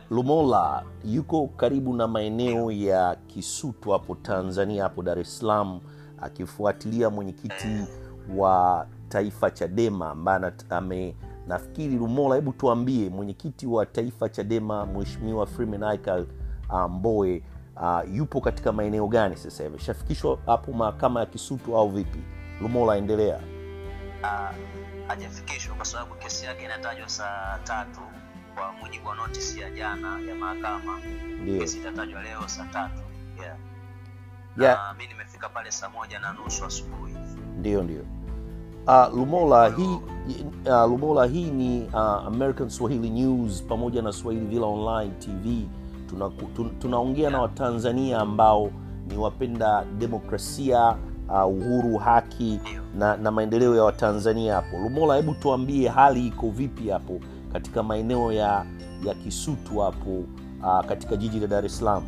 lumola yuko karibu na maeneo ya kisutu hapo tanzania hapo dar es salaam akifuatilia mwenyekiti wa taifa chadema ambaye anat- ame nafikiri lumola hebu tuambie mwenyekiti wa taifa chadema mheshimiwa freeman Aikael, uh, mboe uh, yupo katika maeneo gani sasa hivi shafikishwa hapo mahakama ya kisutu au vipi lumola endelea Ah, hajafikishwa kwa sababu kesi yake inatajwa saa tatu kwa mujibu wa notisi ya jana ya mahakama ndio kesi itatajwa leo saa tatu yeah. yeah. na mi nimefika pale saa moja na nusu asubuhi ndio ndio uh, lumola hii uh, lumola hii ni uh, american swahili news pamoja na swahili villa online tv tunaongea tuna, tunaongea na watanzania ambao ni wapenda demokrasia uh, uhuru haki Ndio. na, na maendeleo ya watanzania hapo lumola hebu tuambie hali iko vipi hapo katika maeneo ya ya kisutu hapo uh, katika jiji la dar es salaam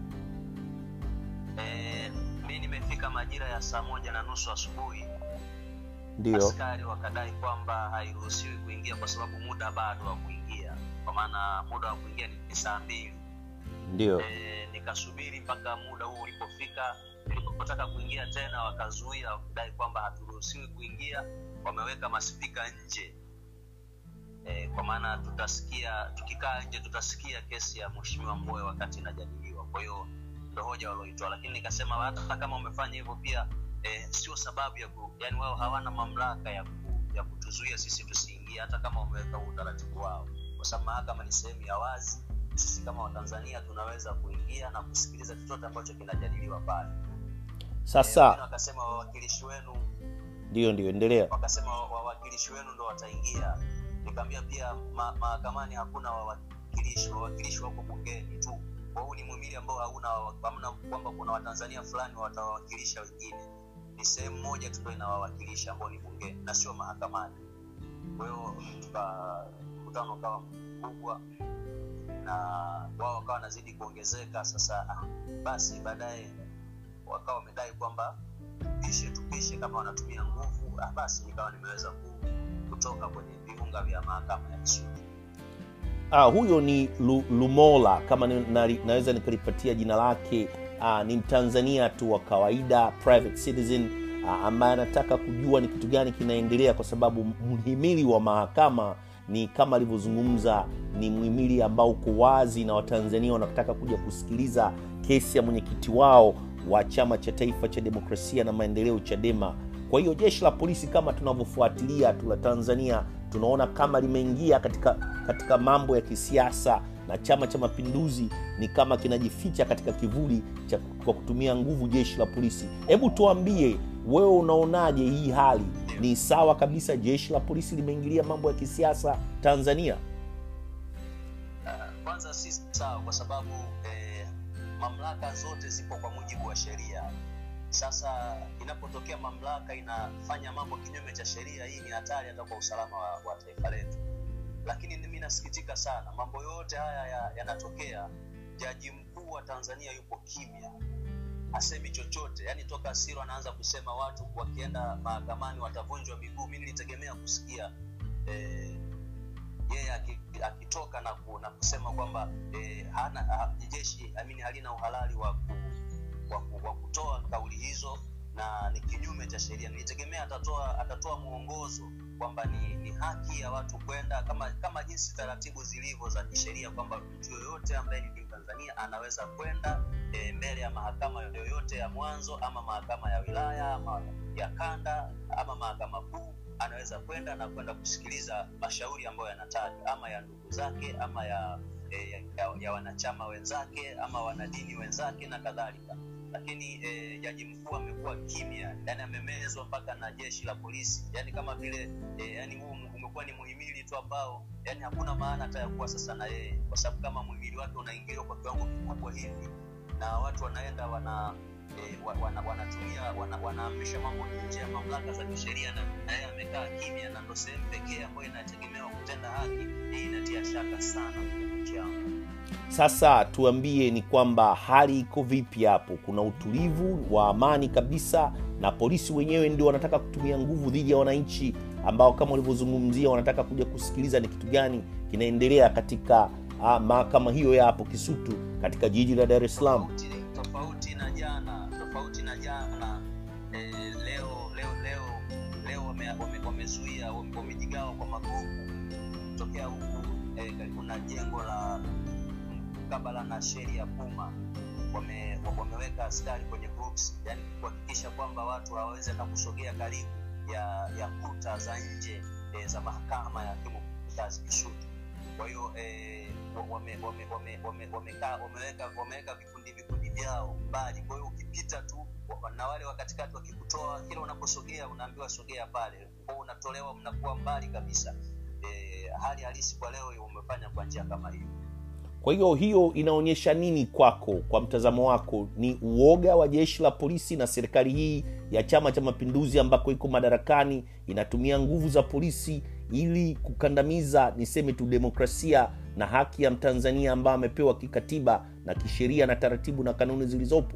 e, mi nimefika majira ya saa moja na nusu asubuhi ndio askari wakadai kwamba hairuhusiwi kuingia kwa sababu muda bado wa kuingia kwa maana muda wa kuingia ni ni saa mbili ndio e, nikasubiri mpaka muda huo ulipofika nilipotaka kuingia tena wakazuia wakidai kwamba haturuhusiwi kuingia wameweka maspika nje e, kwa maana tutasikia tukikaa nje tutasikia kesi ya mheshimiwa mboe wakati inajadiliwa kwa hiyo ndo hoja walioitoa lakini nikasema hata kama umefanya hivyo pia e, sio sababu ya ku, yani wao hawana mamlaka ya, ku, ya kutuzuia sisi tusiingie hata kama wameweka utaratibu wao kwa sababu mahakama ni sehemu ya wazi sisi kama watanzania tunaweza kuingia na kusikiliza chochote ambacho kinajadiliwa pale Eh, sasa wengine wakasema wawakilishi wenu ndio ndio endelea wakasema wa- wawakilishi wenu ndo wataingia nikaambia pia ma- mahakamani hakuna wawakilishi wawakilishi wako bungeni tu kwa huu ni mwimili ambao hauna wawa- hamna kwamba kuna watanzania fulani watawawakilisha wengine ni sehemu moja tu ndo inawawakilisha ambao ni bungeni na sio mahakamani kwa hiyo tuka- mkutano ukawa mkubwa na wao wakawa wanazidi kuongezeka sasa ah, basi baadaye wakawa wamedai kwamba tupishe tupishe kama wanatumia nguvu ah, basi nikawa nimeweza ku- kutoka kwenye viunga vya mahakama ya kisutu ah, huyo ni Lu, lumola kama ni, na, naweza nikalipatia jina lake ah, ni mtanzania tu wa kawaida private citizen ah, ambaye anataka kujua ni kitu gani kinaendelea kwa sababu mhimili wa mahakama ni kama alivyozungumza ni mhimili ambao uko wazi na watanzania wanataka kuja kusikiliza kesi ya mwenyekiti wao wa chama cha taifa cha demokrasia na maendeleo chadema kwa hiyo jeshi la polisi kama tunavyofuatilia tu la tanzania tunaona kama limeingia katika katika mambo ya kisiasa na chama cha mapinduzi ni kama kinajificha katika kivuli cha kwa kutumia nguvu jeshi la polisi hebu tuambie wewe unaonaje hii hali ni sawa kabisa jeshi la polisi limeingilia mambo ya kisiasa tanzania uh, kwanza si sawa kwa sababu eh, mamlaka zote zipo kwa mujibu wa sheria sasa inapotokea mamlaka inafanya mambo kinyume cha sheria hii ni hatari hata kwa usalama wa, wa taifa letu lakini mi nasikitika sana mambo yote haya ya- yanatokea ya jaji mkuu wa tanzania yupo kimya hasemi chochote yaani toka siro anaanza kusema watu wakienda mahakamani watavunjwa miguu mi nilitegemea kusikia eh, yeye aki- akitoka na, ku, na kusema kwamba eh, hana ha, jeshi amini halina uhalali wa, ku, wa, ku, wa kutoa kauli hizo na ni kinyume cha sheria nilitegemea atatoa atatoa mwongozo kwamba ni, ni haki ya watu kwenda kama kama jinsi taratibu zilivyo za kisheria kwamba mtu yoyote ambaye ni mtanzania anaweza kwenda e, mbele ya mahakama yoyote ya mwanzo ama mahakama ya wilaya ama ya kanda ama mahakama kuu anaweza kwenda na kwenda kusikiliza mashauri ambayo yanatajwa ama ya ndugu zake ama ya, e, ya, ya wanachama wenzake ama wanadini wenzake na kadhalika lakini e, jaji mkuu amekuwa kimya yani amemezwa mpaka na jeshi la polisi yani kama vile e, yani huu umekuwa ni muhimili tu ambao yani hakuna maana hata ya kuwa sasa na yeye kwa sababu kama muhimili wake unaingiliwa kwa kiwango kikubwa hivi na watu wanaenda wana e, wa- wana, wanatumia wana, wanaamrisha mambo nje ya mamlaka za kisheria na na yeye amekaa kimya na ndo sehemu pekee ambayo inategemewa kutenda haki hii inatia shaka sana nchi yangu sasa tuambie ni kwamba hali iko vipi hapo kuna utulivu wa amani kabisa na polisi wenyewe ndio wanataka kutumia nguvu dhidi ya wananchi ambao kama ulivyozungumzia wanataka kuja kusikiliza ni kitu gani kinaendelea katika uh, mahakama hiyo ya hapo kisutu katika jiji la dar es salaam tofauti, tofauti na jana tofauti na jana eh, leo leo leo leo wamezuia wame, wamezuia, wame, wamejigawa kwa magrupu kutokea huku eh, karibu na jengo la mkabala na sheri ya puma wame, wameweka askari kwenye groups yani kuhakikisha kwamba watu hawawezi hata kusogea karibu ya ya kuta za nje eh, za mahakama ya hakimu mkazi kisutu kwa hiyo eh, wame, wame, wame, wame, wamekaa wameweka wameweka vikundi vikundi vyao mbali kwa hiyo ukipita tu wa- na wale wa katikati wakikutoa kila unaposogea unaambiwa sogea pale kwao unatolewa mnakuwa mbali kabisa eh, hali halisi kwa leo umefanya kwa njia kama hiyo kwa hiyo hiyo inaonyesha nini kwako kwa mtazamo wako ni uoga wa jeshi la polisi na serikali hii ya chama cha mapinduzi ambako iko madarakani inatumia nguvu za polisi ili kukandamiza niseme tu demokrasia na haki ya mtanzania ambaye amepewa kikatiba na kisheria na taratibu na kanuni zilizopo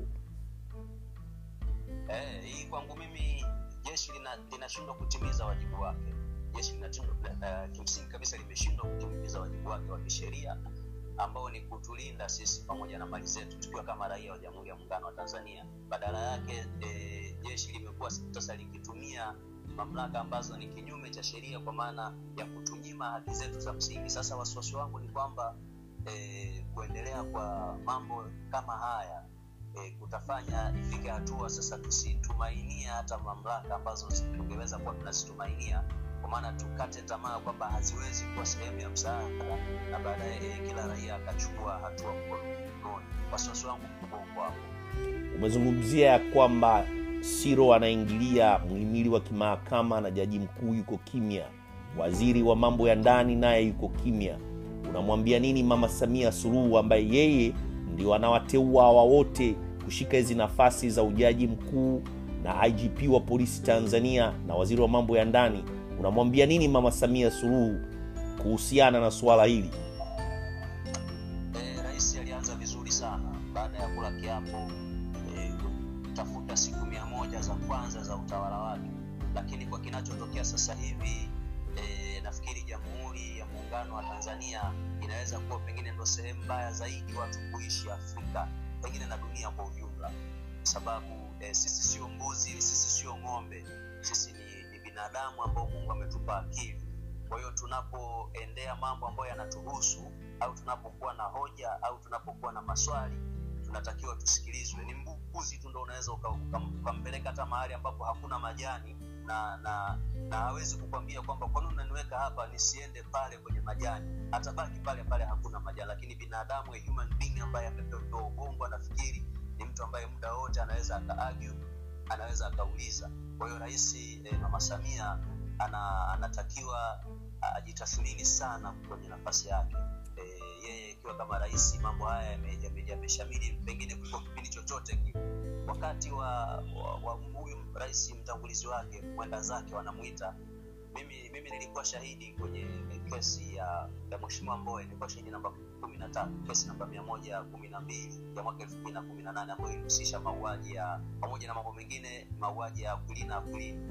eh, hii kwangu mimi jeshi lina- linashindwa kutimiza wajibu wake jeshi linashindwa uh, kimsingi kabisa limeshindwa kutimiza wajibu wake wa kisheria ambao ni kutulinda sisi pamoja na mali zetu tukiwa kama raia wa jamhuri ya muungano wa tanzania badala yake e, jeshi limekuwa sasa likitumia mamlaka ambazo ni kinyume cha sheria kwa maana ya kutunyima haki zetu za msingi sasa wasiwasi wangu ni kwamba e, kuendelea kwa mambo kama haya e, kutafanya ifike hatua sasa tusitumainia hata mamlaka ambazo tungeweza kuwa tunazitumainia kwa maana tukate tamaa kwamba haziwezi kuwa sehemu ya msaada na baadaye e, kila raia akachukua hatua mkononi wasiwasi wangu mkubwa uko hapo umezungumzia ya kwamba siro anaingilia muhimili wa kimahakama na jaji mkuu yuko kimya waziri wa mambo ya ndani naye yuko kimya unamwambia nini mama samia suluhu ambaye yeye ndio anawateua hawa wote kushika hizi nafasi za ujaji mkuu na igp wa polisi tanzania na waziri wa mambo ya ndani unamwambia nini mama samia suluhu kuhusiana na suala hili e, rais alianza vizuri sana baada ya kula kiapo e, kutafuta siku mia moja za kwanza za utawala wake lakini kwa kinachotokea sasa hivi e, nafikiri jamhuri ya muungano wa tanzania inaweza kuwa pengine ndo sehemu mbaya zaidi watu kuishi afrika pengine na dunia kwa ujumla kwa sababu e, sisi sio mbuzi sisi sio ng'ombe sisi ni, ni binadamu ambao mungu ametupa akili kwa hiyo tunapoendea mambo ambayo yanatuhusu au tunapokuwa na hoja au tunapokuwa na maswali tunatakiwa tusikilizwe ni mbuzi tu ndo unaweza ukampeleka uka, uka hata mahali ambapo hakuna majani na na na hawezi kukwambia kwamba kwa nini unaniweka hapa nisiende pale kwenye majani atabaki pale pale hakuna majani lakini binadamu a human being ambaye amepewa ubongo anafikiri ni mtu ambaye muda wote anaweza akaargue anaweza akauliza kwa hiyo rais eh, mama samia ana, anatakiwa ajitathmini sana kwenye nafasi yake e, yeye ikiwa kama rais mambo haya yameshamiri yame, yame pengine kuliko kipindi chochote kile wakati wa, wa, wa huyu rais mtangulizi wake mwenda zake wanamwita mimi mimi nilikuwa shahidi kwenye kesi ya, ya mweshimiwa mboe nilikuwa shahidi namba kumi na tatu kesi namba mia moja kumi na mbili ya mwaka elfu mbili na kumi na nane ambayo ilihusisha mauaji ya pamoja na mambo mengine mauaji ya akulina akulini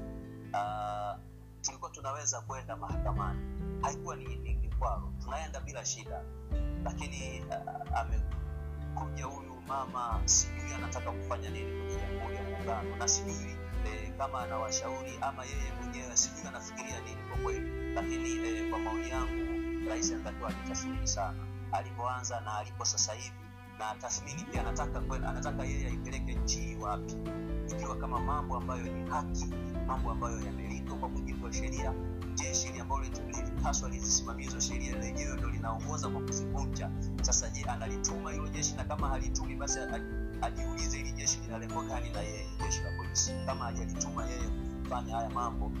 uh, tulikuwa tunaweza kwenda mahakamani haikuwa ni, ni, ni kwaro tunaenda bila shida lakini uh, amekuja huyu mama sijui anataka kufanya nini kwenye jamhuri ya muungano na sijui eh, kama anawashauri ama yeye mwenyewe sijui anafikiria nini kwa kweli lakini eh, kwa maoni yangu rais anatakiwa ajitathmini sana alipoanza na alipo sasa hivi na tathmini pia anataka anataka yeye aipeleke nchi hii wapi ikiwa kama mambo ambayo ni haki mambo ambayo yamelindwa kwa mujibu wa sheria jeshi hili ambalo lilipaswa lizisimamia hizo sheria lenyewe ndo linaongoza kwa kuzivunja sasa je analituma hilo jeshi na kama halitumi basi ajiulize hili jeshi lina lengo gani na yeye jeshi la polisi kama hajalituma yeye kufanya haya mambo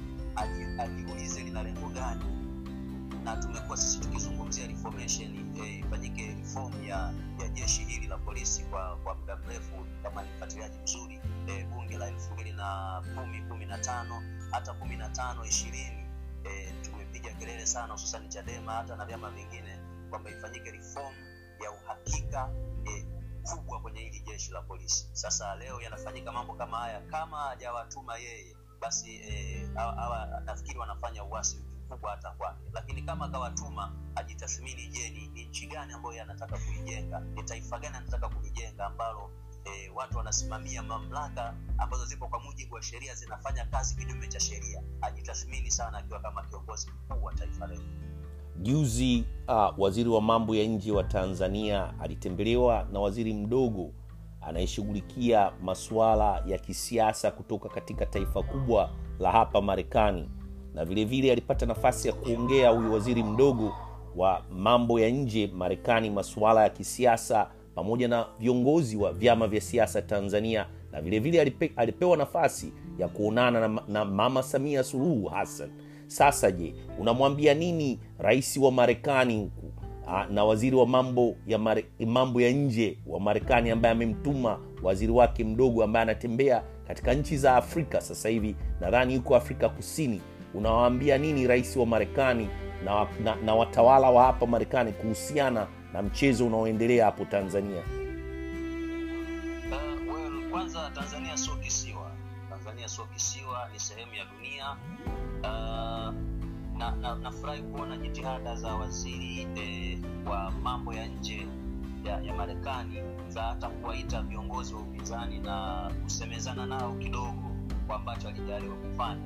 ajiulize lina lengo gani na tumekuwa sisi tukizungumzia reformation ifanyike eh, reform ya, ya jeshi hili la polisi kwa kwa muda mrefu kama ni mfuatiliaji mzuri eh, bunge la elfu mbili na kumi kumi na tano hata kumi na tano ishirini eh, tumepiga kelele sana hususani chadema hata na vyama vingine kwamba ifanyike reform ya uhakika eh, kubwa kwenye hili jeshi la polisi sasa leo yanafanyika mambo kama haya kama hajawatuma yeye basi eh, hawa nafikiri wanafanya uasi kubwa hata kwake lakini kama akawatuma ajitathmini je ni, ni nchi gani ambayo yeye anataka kuijenga ni taifa gani anataka kulijenga ambalo e, watu wanasimamia mamlaka ambazo zipo kwa mujibu wa sheria zinafanya kazi kinyume cha sheria ajitathmini sana akiwa kama kiongozi mkuu wa taifa letu juzi uh, waziri wa mambo ya nje wa tanzania alitembelewa na waziri mdogo anayeshughulikia masuala ya kisiasa kutoka katika taifa kubwa la hapa marekani na vile vile alipata nafasi ya kuongea huyu waziri mdogo wa mambo ya nje marekani masuala ya kisiasa pamoja na viongozi wa vyama vya siasa tanzania na vile vile alipe, alipewa nafasi ya kuonana na, na mama samia suluhu hassan sasa je unamwambia nini rais wa marekani huku ah, na waziri wa mambo ya mare, mambo ya nje wa marekani ambaye amemtuma waziri wake mdogo ambaye anatembea katika nchi za afrika sasa hivi nadhani yuko afrika kusini unawaambia nini rais wa marekani na, na, na watawala wa hapa marekani kuhusiana na mchezo unaoendelea hapo tanzania Uh, well, kwanza Tanzania sio kisiwa. Tanzania sio kisiwa, ni sehemu ya dunia. Uh, na na nafurahi kuona jitihada za waziri eh, wa mambo ya nje ya, ya Marekani za hata kuwaita viongozi wa upinzani na kusemezana nao kidogo kwa ambacho alijaliwa kufanya.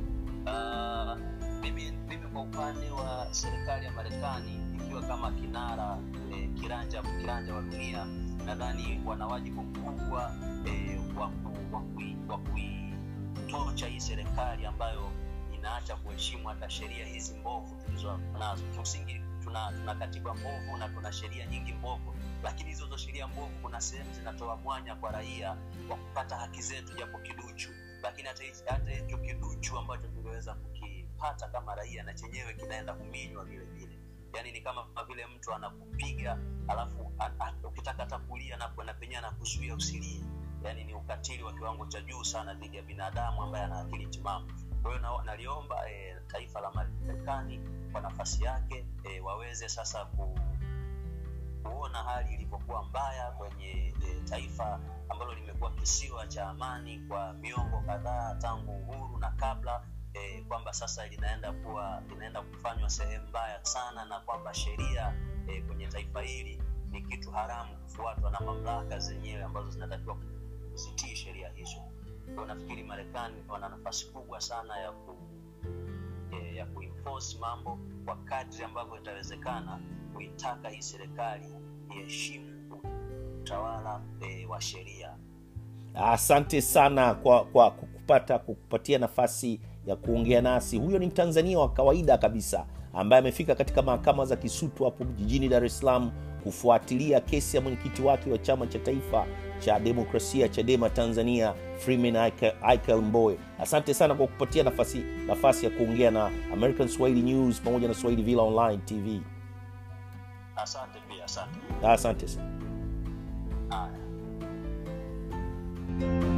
Uh, mimi, mimi kwa upande wa serikali ya Marekani ikiwa kama kinara eh, kiranja kiranja wa dunia nadhani wana wajibu mkubwa eh, wa ku- wa kui- wa kuitocha hii serikali ambayo inaacha kuheshimu hata sheria hizi mbovu tulizo nazo kimsingi tuna, tuna katiba mbovu na tuna sheria nyingi mbovu lakini hizo hizo sheria mbovu kuna sehemu zinatoa mwanya kwa raia wa kupata haki zetu japo kiduchu lakini hata hichi- hata hicho kiduchu ambacho tungeweza kukipata kama raia na chenyewe kinaenda kuminywa vile vile yaani ni kama vile mtu anakupiga alafu a- a- ukitaka hata kulia na na penyewe anakuzuia usilie yaani ni ukatili wa kiwango cha juu sana dhidi ya binadamu ambaye ana akili timamu kwa hiyo na- naliomba e, taifa la marekani kwa nafasi yake e, waweze sasa ku, kuona hali ilivyokuwa mbaya kwenye e, taifa ambalo limekuwa kisiwa cha amani kwa miongo kadhaa tangu uhuru na kabla e, kwamba sasa linaenda kuwa linaenda kufanywa sehemu mbaya sana na kwamba sheria e, kwenye taifa hili ni kitu haramu kufuatwa na mamlaka zenyewe ambazo zinatakiwa kuzitii sheria hizo kwao nafikiri marekani wana nafasi kubwa sana ya ku, e, ya kuenforce mambo kwa kadri ambavyo itawezekana kuitaka hii serikali iheshimu utawala e, wa sheria asante sana kwa kwa kupata kukupatia nafasi ya kuongea nasi huyo ni mtanzania wa kawaida kabisa ambaye amefika katika mahakama za kisutu hapo jijini dar es salaam kufuatilia kesi ya mwenyekiti wake wa chama cha taifa cha demokrasia chadema tanzania freeman ikel mboe asante sana kwa kupatia nafasi nafasi ya kuongea na american swahili news pamoja na swahili villa online tv asante pia asante asante sana haya